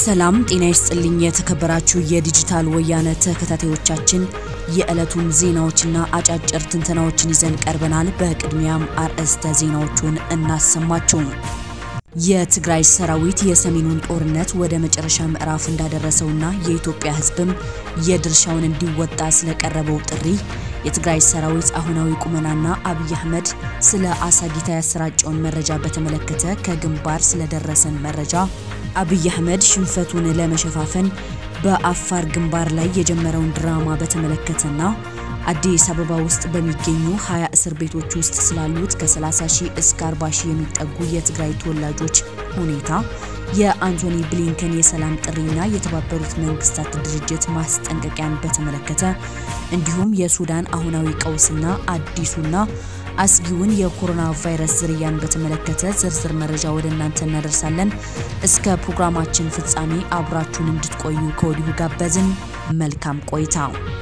ሰላም ጤና ይስጥልኝ። የተከበራችሁ የዲጂታል ወያነ ተከታታዮቻችን የዕለቱን ዜናዎችና አጫጭር ትንተናዎችን ይዘን ቀርበናል። በቅድሚያም አርዕስተ ዜናዎቹን እናሰማችሁ። የትግራይ ሰራዊት የሰሜኑን ጦርነት ወደ መጨረሻ ምዕራፍ እንዳደረሰውና የኢትዮጵያ ሕዝብም የድርሻውን እንዲወጣ ስለቀረበው ጥሪ የትግራይ ሰራዊት አሁናዊ ቁመናና አብይ አህመድ ስለ አሳጊታ ያሰራጨውን መረጃ በተመለከተ ከግንባር ስለደረሰን መረጃ አብይ አህመድ ሽንፈቱን ለመሸፋፈን በአፋር ግንባር ላይ የጀመረውን ድራማ በተመለከተና አዲስ አበባ ውስጥ በሚገኙ 20 እስር ቤቶች ውስጥ ስላሉት ከ30 ሺህ እስከ 40 ሺህ የሚጠጉ የትግራይ ተወላጆች ሁኔታ የአንቶኒ ብሊንከን የሰላም ጥሪና የተባበሩት መንግስታት ድርጅት ማስጠንቀቂያን በተመለከተ እንዲሁም የሱዳን አሁናዊ ቀውስና አዲሱና አስጊውን የኮሮና ቫይረስ ዝርያን በተመለከተ ዝርዝር መረጃ ወደ እናንተ እናደርሳለን። እስከ ፕሮግራማችን ፍጻሜ አብራችሁን እንድትቆዩ ከወዲሁ ጋበዝን። መልካም ቆይታ።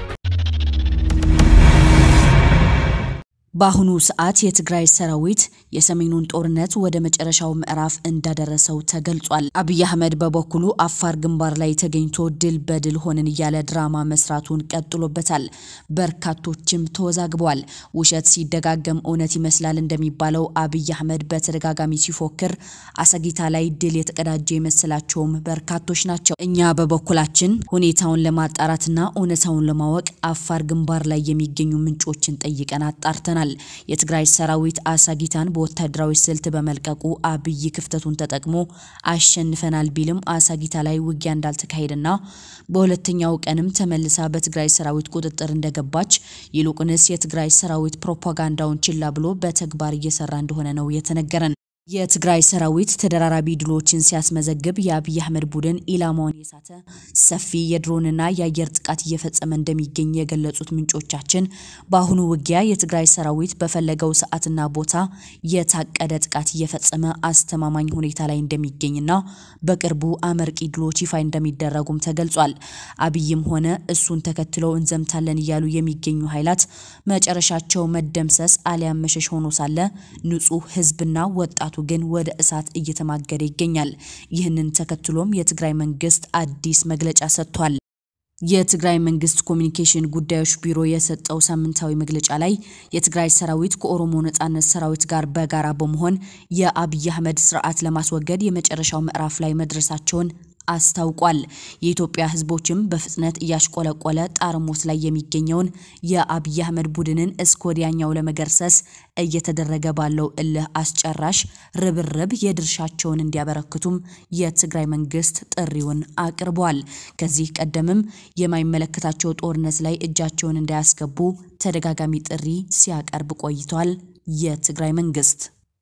በአሁኑ ሰዓት የትግራይ ሰራዊት የሰሜኑን ጦርነት ወደ መጨረሻው ምዕራፍ እንዳደረሰው ተገልጿል። አብይ አህመድ በበኩሉ አፋር ግንባር ላይ ተገኝቶ ድል በድል ሆንን እያለ ድራማ መስራቱን ቀጥሎበታል። በርካቶችም ተወዛግበዋል። ውሸት ሲደጋገም እውነት ይመስላል እንደሚባለው አብይ አህመድ በተደጋጋሚ ሲፎክር አሳጊታ ላይ ድል የተቀዳጀ የመሰላቸውም በርካቶች ናቸው። እኛ በበኩላችን ሁኔታውን ለማጣራትና እውነታውን ለማወቅ አፋር ግንባር ላይ የሚገኙ ምንጮችን ጠይቀን አጣርተናል። የትግራይ ሰራዊት አሳጊታን በወታደራዊ ስልት በመልቀቁ አብይ ክፍተቱን ተጠቅሞ አሸንፈናል ቢልም አሳጊታ ላይ ውጊያ እንዳልተካሄደና በሁለተኛው ቀንም ተመልሳ በትግራይ ሰራዊት ቁጥጥር እንደገባች ይልቁንስ የትግራይ ሰራዊት ፕሮፓጋንዳውን ችላ ብሎ በተግባር እየሰራ እንደሆነ ነው የተነገረን። የትግራይ ሰራዊት ተደራራቢ ድሎችን ሲያስመዘግብ የአብይ አህመድ ቡድን ኢላማውን የሳተ ሰፊ የድሮንና የአየር ጥቃት እየፈጸመ እንደሚገኝ የገለጹት ምንጮቻችን በአሁኑ ውጊያ የትግራይ ሰራዊት በፈለገው ሰዓትና ቦታ የታቀደ ጥቃት እየፈጸመ አስተማማኝ ሁኔታ ላይ እንደሚገኝና በቅርቡ አመርቂ ድሎች ይፋ እንደሚደረጉም ተገልጿል። አብይም ሆነ እሱን ተከትለው እንዘምታለን እያሉ የሚገኙ ኃይላት መጨረሻቸው መደምሰስ አሊያም መሸሽ ሆኖ ሳለ ንጹህ ህዝብና ወጣቱ ግን ወደ እሳት እየተማገደ ይገኛል። ይህንን ተከትሎም የትግራይ መንግስት አዲስ መግለጫ ሰጥቷል። የትግራይ መንግስት ኮሚኒኬሽን ጉዳዮች ቢሮ የሰጠው ሳምንታዊ መግለጫ ላይ የትግራይ ሰራዊት ከኦሮሞ ነጻነት ሰራዊት ጋር በጋራ በመሆን የአብይ አህመድ ስርዓት ለማስወገድ የመጨረሻው ምዕራፍ ላይ መድረሳቸውን አስታውቋል። የኢትዮጵያ ህዝቦችም በፍጥነት እያሽቆለቆለ ጣርሞት ላይ የሚገኘውን የአብይ አህመድ ቡድንን እስከ ወዲያኛው ለመገርሰስ እየተደረገ ባለው እልህ አስጨራሽ ርብርብ የድርሻቸውን እንዲያበረክቱም የትግራይ መንግስት ጥሪውን አቅርቧል። ከዚህ ቀደምም የማይመለከታቸው ጦርነት ላይ እጃቸውን እንዳያስገቡ ተደጋጋሚ ጥሪ ሲያቀርብ ቆይቷል። የትግራይ መንግስት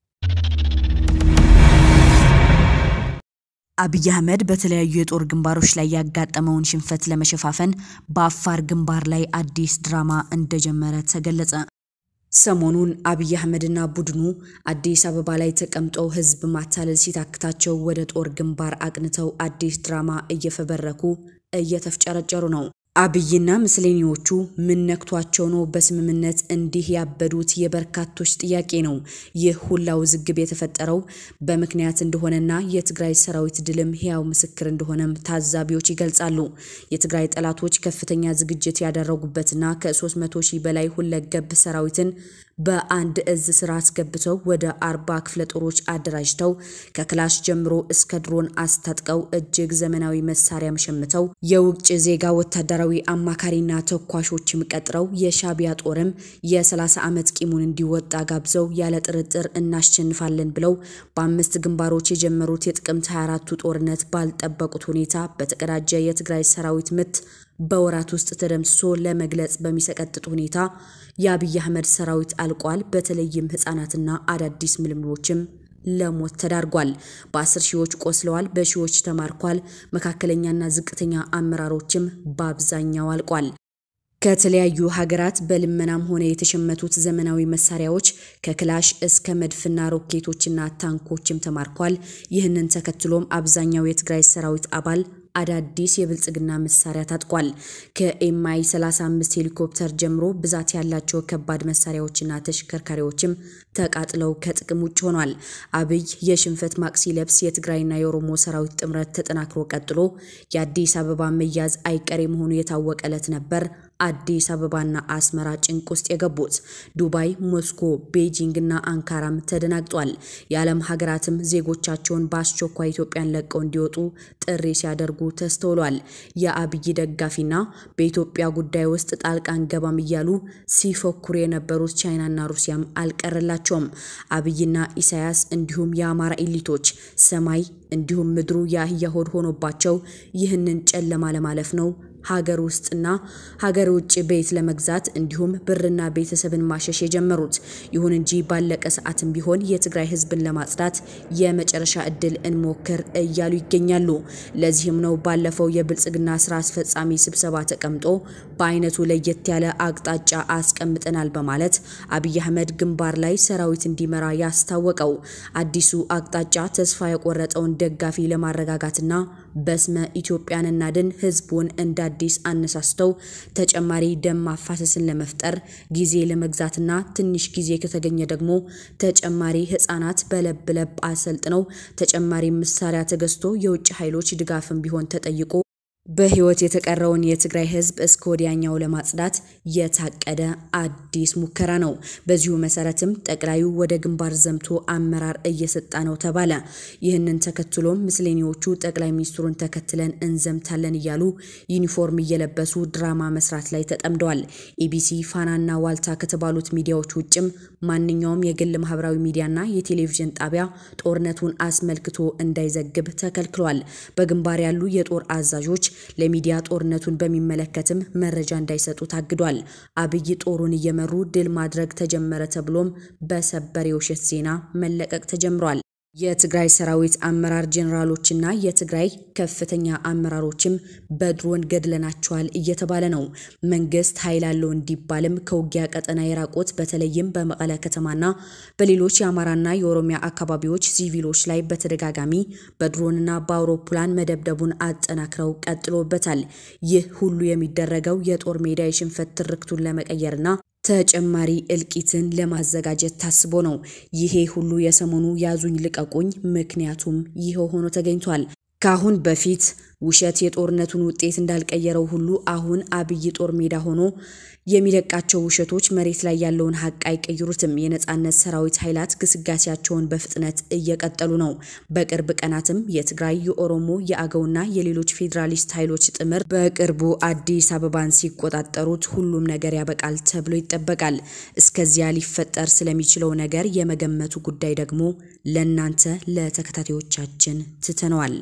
አብይ አህመድ በተለያዩ የጦር ግንባሮች ላይ ያጋጠመውን ሽንፈት ለመሸፋፈን በአፋር ግንባር ላይ አዲስ ድራማ እንደጀመረ ተገለጸ። ሰሞኑን አብይ አህመድና ቡድኑ አዲስ አበባ ላይ ተቀምጠው ህዝብ ማታለል ሲታክታቸው ወደ ጦር ግንባር አቅንተው አዲስ ድራማ እየፈበረኩ እየተፍጨረጨሩ ነው። አብይና ምስለኔዎቹ ምን ነክቷቸው ነው በስምምነት እንዲህ ያበዱት? የበርካቶች ጥያቄ ነው። ይህ ሁላ ውዝግብ የተፈጠረው በምክንያት እንደሆነና የትግራይ ሰራዊት ድልም ሕያው ምስክር እንደሆነም ታዛቢዎች ይገልጻሉ። የትግራይ ጠላቶች ከፍተኛ ዝግጅት ያደረጉበትና ከ300 ሺህ በላይ ሁለገብ ሰራዊትን በአንድ እዝ ስራ አስገብተው ወደ አርባ ክፍለ ጦሮች አደራጅተው ከክላሽ ጀምሮ እስከ ድሮን አስታጥቀው እጅግ ዘመናዊ መሳሪያም ሸምተው የውጭ ዜጋ ወታደራዊ አማካሪና ተኳሾችም ቀጥረው የሻቢያ ጦርም የ30 ዓመት ቂሙን እንዲወጣ ጋብዘው ያለ ጥርጥር እናሸንፋለን ብለው በአምስት ግንባሮች የጀመሩት የጥቅምት 24ቱ ጦርነት ባልጠበቁት ሁኔታ በተቀዳጀ የትግራይ ሰራዊት ምት በወራት ውስጥ ተደምስሶ ለመግለጽ በሚሰቀጥጥ ሁኔታ የአብይ አህመድ ሰራዊት አልቋል። በተለይም ህጻናትና አዳዲስ ምልምሎችም ለሞት ተዳርጓል። በአስር ሺዎች ቆስለዋል፣ በሺዎች ተማርኳል። መካከለኛና ዝቅተኛ አመራሮችም በአብዛኛው አልቋል። ከተለያዩ ሀገራት በልመናም ሆነ የተሸመቱት ዘመናዊ መሳሪያዎች ከክላሽ እስከ መድፍና ሮኬቶችና ታንኮችም ተማርኳል። ይህንን ተከትሎም አብዛኛው የትግራይ ሰራዊት አባል አዳዲስ የብልጽግና መሳሪያ ታጥቋል። ከኤምአይ 35 ሄሊኮፕተር ጀምሮ ብዛት ያላቸው ከባድ መሳሪያዎችና ተሽከርካሪዎችም ተቃጥለው ከጥቅም ውጭ ሆኗል። አብይ የሽንፈት ማቅ ሲለብስ የትግራይና የኦሮሞ ሰራዊት ጥምረት ተጠናክሮ ቀጥሎ የአዲስ አበባ መያዝ አይቀሬ መሆኑ የታወቀ ዕለት ነበር። አዲስ አበባና አስመራ ጭንቅ ውስጥ የገቡት ዱባይ፣ ሞስኮ፣ ቤጂንግ እና አንካራም ተደናግጧል። የዓለም ሀገራትም ዜጎቻቸውን በአስቸኳይ ኢትዮጵያን ለቀው እንዲወጡ ጥሪ ሲያደርጉ ተስተውሏል። የአብይ ደጋፊና በኢትዮጵያ ጉዳይ ውስጥ ጣልቃ አንገባም እያሉ ሲፎክሩ የነበሩት ቻይናና ሩሲያም አልቀረላቸውም። አብይና ኢሳያስ እንዲሁም የአማራ ኤሊቶች ሰማይ እንዲሁም ምድሩ የአህያ ሆድ ሆኖባቸው ይህንን ጨለማ ለማለፍ ነው ሀገር ውስጥና ሀገር ውጭ ቤት ለመግዛት እንዲሁም ብርና ቤተሰብን ማሸሽ የጀመሩት። ይሁን እንጂ ባለቀ ሰዓትም ቢሆን የትግራይ ሕዝብን ለማጽዳት የመጨረሻ እድል እንሞክር እያሉ ይገኛሉ። ለዚህም ነው ባለፈው የብልጽግና ስራ አስፈጻሚ ስብሰባ ተቀምጦ በአይነቱ ለየት ያለ አቅጣጫ አስቀምጠናል በማለት አብይ አህመድ ግንባር ላይ ሰራዊት እንዲመራ ያስታወቀው። አዲሱ አቅጣጫ ተስፋ የቆረጠውን ደጋፊ ለማረጋጋትና በስመ ኢትዮጵያን እናድን ህዝቡን እንደ አዲስ አነሳስተው ተጨማሪ ደም ማፋሰስን ለመፍጠር ጊዜ ለመግዛትና ትንሽ ጊዜ ከተገኘ ደግሞ ተጨማሪ ህጻናት በለብ ለብ አሰልጥነው ተጨማሪ መሳሪያ ተገዝቶ የውጭ ኃይሎች ድጋፍን ቢሆን ተጠይቆ በህይወት የተቀረውን የትግራይ ህዝብ እስከ ወዲያኛው ለማጽዳት የታቀደ አዲስ ሙከራ ነው። በዚሁ መሰረትም ጠቅላዩ ወደ ግንባር ዘምቶ አመራር እየሰጣ ነው ተባለ። ይህንን ተከትሎም ምስሌኔዎቹ ጠቅላይ ሚኒስትሩን ተከትለን እንዘምታለን እያሉ ዩኒፎርም እየለበሱ ድራማ መስራት ላይ ተጠምደዋል። ኢቢሲ፣ ፋናና ዋልታ ከተባሉት ሚዲያዎች ውጭም ማንኛውም የግል ማህበራዊ ሚዲያና የቴሌቪዥን ጣቢያ ጦርነቱን አስመልክቶ እንዳይዘግብ ተከልክሏል። በግንባር ያሉ የጦር አዛዦች ለሚዲያ ጦርነቱን በሚመለከትም መረጃ እንዳይሰጡ ታግዷል። አብይ ጦሩን እየመሩ ድል ማድረግ ተጀመረ ተብሎም በሰበር የውሸት ዜና መለቀቅ ተጀምሯል። የትግራይ ሰራዊት አመራር ጄኔራሎችና የትግራይ ከፍተኛ አመራሮችም በድሮን ገድለናቸዋል እየተባለ ነው። መንግስት ኃይል አለው እንዲባልም ከውጊያ ቀጠና የራቁት በተለይም በመቀለ ከተማና በሌሎች የአማራና የኦሮሚያ አካባቢዎች ሲቪሎች ላይ በተደጋጋሚ በድሮንና በአውሮፕላን መደብደቡን አጠናክረው ቀጥሎበታል። ይህ ሁሉ የሚደረገው የጦር ሜዳ የሽንፈት ትርክቱን ለመቀየርና ተጨማሪ እልቂትን ለማዘጋጀት ታስቦ ነው። ይሄ ሁሉ የሰሞኑ ያዙኝ ልቀቁኝ ምክንያቱም ይኸው ሆኖ ተገኝቷል። ከአሁን በፊት ውሸት የጦርነቱን ውጤት እንዳልቀየረው ሁሉ አሁን አብይ ጦር ሜዳ ሆኖ የሚለቃቸው ውሸቶች መሬት ላይ ያለውን ሀቅ አይቀይሩትም። የነጻነት ሰራዊት ኃይላት ግስጋሴያቸውን በፍጥነት እየቀጠሉ ነው። በቅርብ ቀናትም የትግራይ፣ የኦሮሞ፣ የአገውና የሌሎች ፌዴራሊስት ኃይሎች ጥምር በቅርቡ አዲስ አበባን ሲቆጣጠሩት ሁሉም ነገር ያበቃል ተብሎ ይጠበቃል። እስከዚያ ሊፈጠር ስለሚችለው ነገር የመገመቱ ጉዳይ ደግሞ ለእናንተ ለተከታታዮቻችን ትተነዋል።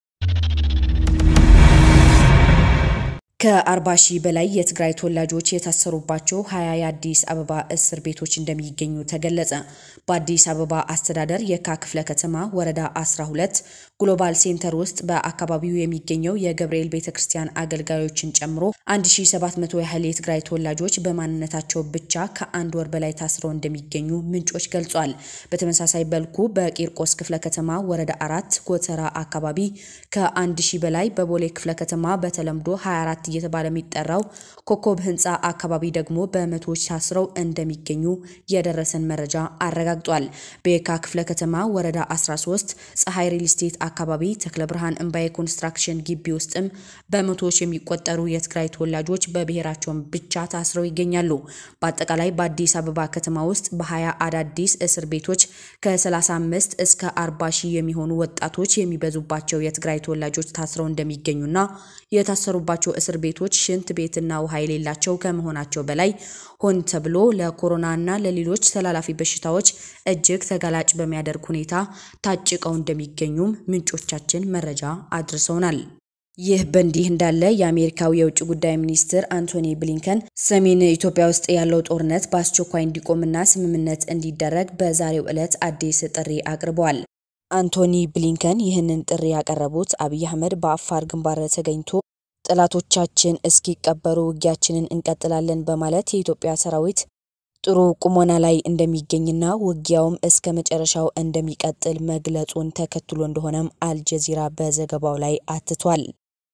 ከአርባ ሺህ በላይ የትግራይ ተወላጆች የታሰሩባቸው ሀያ የአዲስ አበባ እስር ቤቶች እንደሚገኙ ተገለጸ። በአዲስ አበባ አስተዳደር የካ ክፍለ ከተማ ወረዳ 12 ግሎባል ሴንተር ውስጥ በአካባቢው የሚገኘው የገብርኤል ቤተ ክርስቲያን አገልጋዮችን ጨምሮ 1700 ያህል የትግራይ ተወላጆች በማንነታቸው ብቻ ከአንድ ወር በላይ ታስረው እንደሚገኙ ምንጮች ገልጿል። በተመሳሳይ በልኩ በቂርቆስ ክፍለ ከተማ ወረዳ አራት ጎተራ አካባቢ ከአንድ ሺህ በላይ በቦሌ ክፍለ ከተማ በተለምዶ 24 እየተባለ የሚጠራው ኮከብ ህንፃ አካባቢ ደግሞ በመቶዎች ታስረው እንደሚገኙ የደረሰን መረጃ አረጋግጧል። በየካ ክፍለ ከተማ ወረዳ 13 ፀሐይ ሪል ስቴት አካባቢ ተክለ ብርሃን እምባዬ ኮንስትራክሽን ግቢ ውስጥም በመቶዎች የሚቆጠሩ የትግራይ ተወላጆች በብሔራቸውን ብቻ ታስረው ይገኛሉ። በአጠቃላይ በአዲስ አበባ ከተማ ውስጥ በ20 አዳዲስ እስር ቤቶች ከ35 እስከ 40 ሺህ የሚሆኑ ወጣቶች የሚበዙባቸው የትግራይ ተወላጆች ታስረው እንደሚገኙና የታሰሩባቸው እስር ቤቶች ሽንት ቤትና ውሃ የሌላቸው ከመሆናቸው በላይ ሆን ተብሎ ለኮሮናና ለሌሎች ተላላፊ በሽታዎች እጅግ ተጋላጭ በሚያደርግ ሁኔታ ታጭቀው እንደሚገኙም ምንጮቻችን መረጃ አድርሰውናል። ይህ በእንዲህ እንዳለ የአሜሪካው የውጭ ጉዳይ ሚኒስትር አንቶኒ ብሊንከን ሰሜን ኢትዮጵያ ውስጥ ያለው ጦርነት በአስቸኳይ እንዲቆምና ስምምነት እንዲደረግ በዛሬው ዕለት አዲስ ጥሪ አቅርበዋል። አንቶኒ ብሊንከን ይህንን ጥሪ ያቀረቡት አብይ አህመድ በአፋር ግንባር ተገኝቶ ጠላቶቻችን እስኪቀበሩ ውጊያችንን እንቀጥላለን በማለት የኢትዮጵያ ሰራዊት ጥሩ ቁሞና ላይ እንደሚገኝና ውጊያውም እስከ መጨረሻው እንደሚቀጥል መግለጹን ተከትሎ እንደሆነም አልጀዚራ በዘገባው ላይ አትቷል።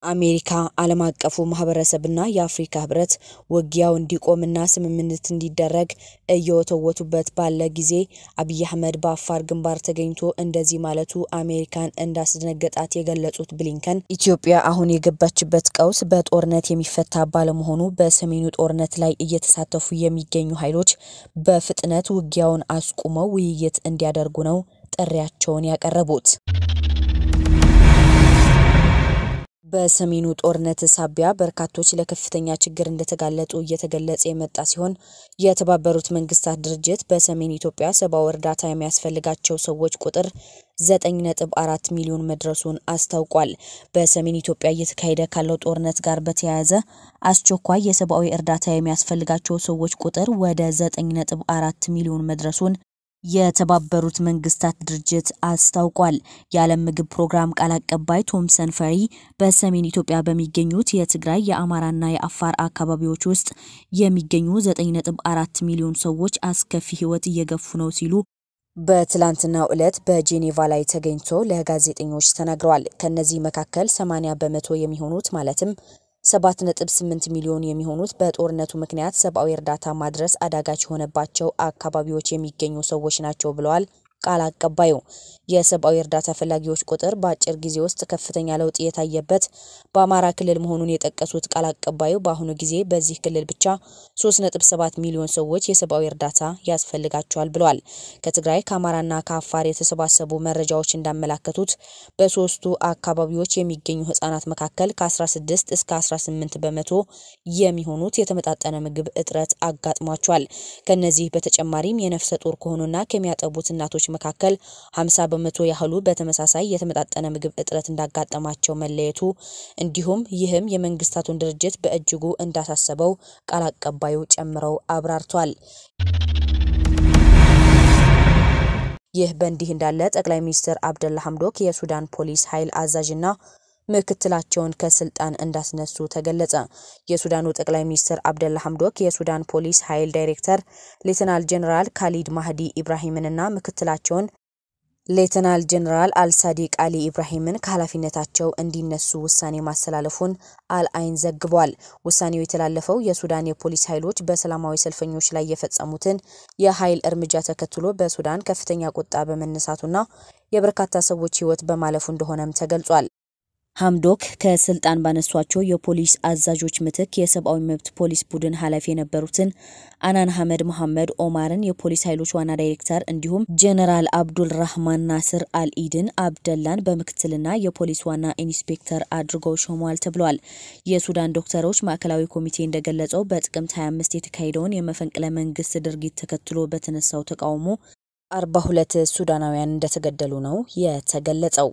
አሜሪካ ዓለም አቀፉ ማህበረሰብና የአፍሪካ ህብረት ውጊያው እንዲቆምና ስምምነት እንዲደረግ እየወተወቱበት ባለ ጊዜ አብይ አህመድ በአፋር ግንባር ተገኝቶ እንደዚህ ማለቱ አሜሪካን እንዳስደነገጣት የገለጹት ብሊንከን ኢትዮጵያ አሁን የገባችበት ቀውስ በጦርነት የሚፈታ ባለመሆኑ በሰሜኑ ጦርነት ላይ እየተሳተፉ የሚገኙ ኃይሎች በፍጥነት ውጊያውን አስቁመው ውይይት እንዲያደርጉ ነው ጥሪያቸውን ያቀረቡት። በሰሜኑ ጦርነት ሳቢያ በርካቶች ለከፍተኛ ችግር እንደተጋለጡ እየተገለጸ የመጣ ሲሆን የተባበሩት መንግስታት ድርጅት በሰሜን ኢትዮጵያ ሰብአዊ እርዳታ የሚያስፈልጋቸው ሰዎች ቁጥር 9.4 ሚሊዮን መድረሱን አስታውቋል። በሰሜን ኢትዮጵያ እየተካሄደ ካለው ጦርነት ጋር በተያያዘ አስቸኳይ የሰብአዊ እርዳታ የሚያስፈልጋቸው ሰዎች ቁጥር ወደ 9.4 ሚሊዮን መድረሱን የተባበሩት መንግስታት ድርጅት አስታውቋል። የዓለም ምግብ ፕሮግራም ቃል አቀባይ ቶምሰን ፈሪ በሰሜን ኢትዮጵያ በሚገኙት የትግራይ የአማራና የአፋር አካባቢዎች ውስጥ የሚገኙ 9.4 ሚሊዮን ሰዎች አስከፊ ህይወት እየገፉ ነው ሲሉ በትላንትናው ዕለት በጄኔቫ ላይ ተገኝቶ ለጋዜጠኞች ተናግረዋል። ከነዚህ መካከል 80 በመቶ የሚሆኑት ማለትም 7.8 ሚሊዮን የሚሆኑት በጦርነቱ ምክንያት ሰብአዊ እርዳታ ማድረስ አዳጋች የሆነባቸው አካባቢዎች የሚገኙ ሰዎች ናቸው ብለዋል ቃል አቀባዩ። የሰብአዊ እርዳታ ፈላጊዎች ቁጥር በአጭር ጊዜ ውስጥ ከፍተኛ ለውጥ የታየበት በአማራ ክልል መሆኑን የጠቀሱት ቃል አቀባዩ በአሁኑ ጊዜ በዚህ ክልል ብቻ 3.7 ሚሊዮን ሰዎች የሰብአዊ እርዳታ ያስፈልጋቸዋል ብለዋል። ከትግራይ ከአማራና ከአፋር የተሰባሰቡ መረጃዎች እንዳመላከቱት በሶስቱ አካባቢዎች የሚገኙ ህጻናት መካከል ከ16 እስከ 18 በመቶ የሚሆኑት የተመጣጠነ ምግብ እጥረት አጋጥሟቸዋል። ከነዚህ በተጨማሪም የነፍሰ ጡር ከሆኑና ከሚያጠቡት እናቶች መካከል 50 በመቶ ያህሉ በተመሳሳይ የተመጣጠነ ምግብ እጥረት እንዳጋጠማቸው መለየቱ እንዲሁም ይህም የመንግስታቱን ድርጅት በእጅጉ እንዳሳሰበው ቃል አቀባዩ ጨምረው አብራርቷል። ይህ በእንዲህ እንዳለ ጠቅላይ ሚኒስትር አብደላ ሐምዶክ የሱዳን ፖሊስ ኃይል አዛዥና ምክትላቸውን ከስልጣን እንዳስነሱ ተገለጸ። የሱዳኑ ጠቅላይ ሚኒስትር አብደላ ሐምዶክ የሱዳን ፖሊስ ኃይል ዳይሬክተር ሌተናል ጀኔራል ካሊድ ማህዲ ኢብራሂምንና ምክትላቸውን ሌተናል ጀኔራል አልሳዲቅ አሊ ኢብራሂምን ከኃላፊነታቸው እንዲነሱ ውሳኔ ማስተላለፉን አልአይን ዘግቧል። ውሳኔው የተላለፈው የሱዳን የፖሊስ ኃይሎች በሰላማዊ ሰልፈኞች ላይ የፈጸሙትን የኃይል እርምጃ ተከትሎ በሱዳን ከፍተኛ ቁጣ በመነሳቱና የበርካታ ሰዎች ሕይወት በማለፉ እንደሆነም ተገልጿል። ሐምዶክ ከስልጣን ባነሷቸው የፖሊስ አዛዦች ምትክ የሰብአዊ መብት ፖሊስ ቡድን ኃላፊ የነበሩትን አናን ሐመድ መሐመድ ኦማርን የፖሊስ ኃይሎች ዋና ዳይሬክተር እንዲሁም ጀነራል አብዱል ራህማን ናስር አልኢድን አብደላን በምክትልና የፖሊስ ዋና ኢንስፔክተር አድርገው ሾመዋል ተብሏል። የሱዳን ዶክተሮች ማዕከላዊ ኮሚቴ እንደገለጸው በጥቅምት 25 የተካሄደውን የመፈንቅለ መንግስት ድርጊት ተከትሎ በተነሳው ተቃውሞ 42 ሱዳናውያን እንደተገደሉ ነው የተገለጸው።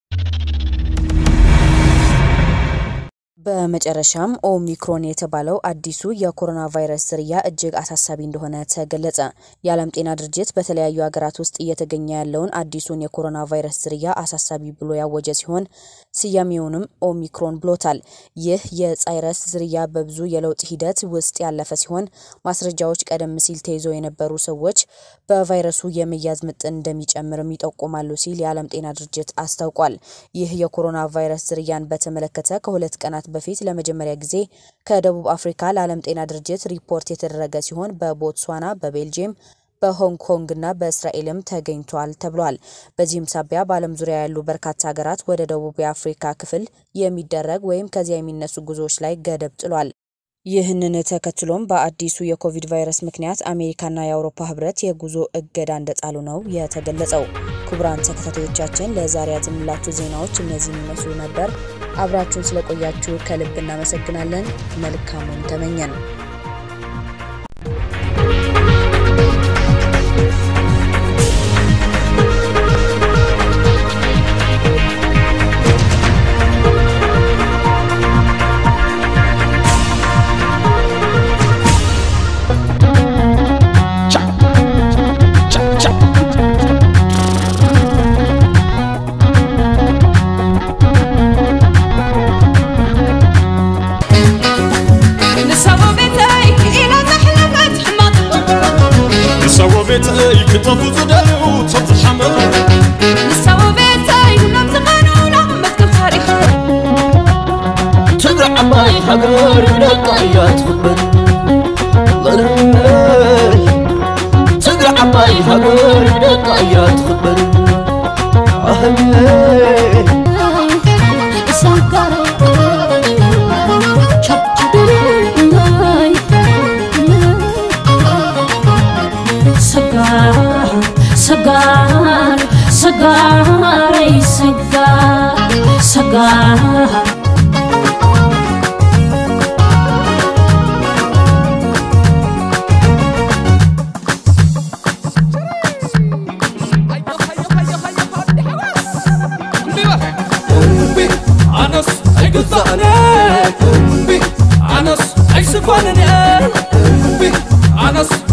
በመጨረሻም ኦሚክሮን የተባለው አዲሱ የኮሮና ቫይረስ ዝርያ እጅግ አሳሳቢ እንደሆነ ተገለጸ። የዓለም ጤና ድርጅት በተለያዩ ሀገራት ውስጥ እየተገኘ ያለውን አዲሱን የኮሮና ቫይረስ ዝርያ አሳሳቢ ብሎ ያወጀ ሲሆን ስያሜውንም ኦሚክሮን ብሎታል። ይህ የቫይረስ ዝርያ በብዙ የለውጥ ሂደት ውስጥ ያለፈ ሲሆን ማስረጃዎች ቀደም ሲል ተይዞ የነበሩ ሰዎች በቫይረሱ የመያዝ ምጥን እንደሚጨምርም ይጠቁማሉ ሲል የዓለም ጤና ድርጅት አስታውቋል። ይህ የኮሮና ቫይረስ ዝርያን በተመለከተ ከሁለት ቀናት በፊት ለመጀመሪያ ጊዜ ከደቡብ አፍሪካ ለዓለም ጤና ድርጅት ሪፖርት የተደረገ ሲሆን በቦትስዋና፣ በቤልጅየም በሆንግ ኮንግ እና በእስራኤልም ተገኝቷል ተብሏል። በዚህም ሳቢያ በዓለም ዙሪያ ያሉ በርካታ ሀገራት ወደ ደቡብ የአፍሪካ ክፍል የሚደረግ ወይም ከዚያ የሚነሱ ጉዞዎች ላይ ገደብ ጥሏል። ይህንን ተከትሎም በአዲሱ የኮቪድ ቫይረስ ምክንያት አሜሪካና የአውሮፓ ህብረት የጉዞ እገዳ እንደጣሉ ነው የተገለጸው። ክቡራን ተከታታዮቻችን ለዛሬ ያዝንላችሁ ዜናዎች እነዚህን ይመስሉ ነበር። አብራችሁን ስለቆያችሁ ከልብ እናመሰግናለን። መልካሙን ተመኘን። ቤተይ ክጠፉ ዝደልዩ ቶም ዝሓመዱ ንሳቦ ቤተይ ሁሎም ዝቐኑና መትክብ ታሪኽ ሰጋር ሰጋር ሰጋ ሰጋር أنس أيقظني أنس أيسفنني أنس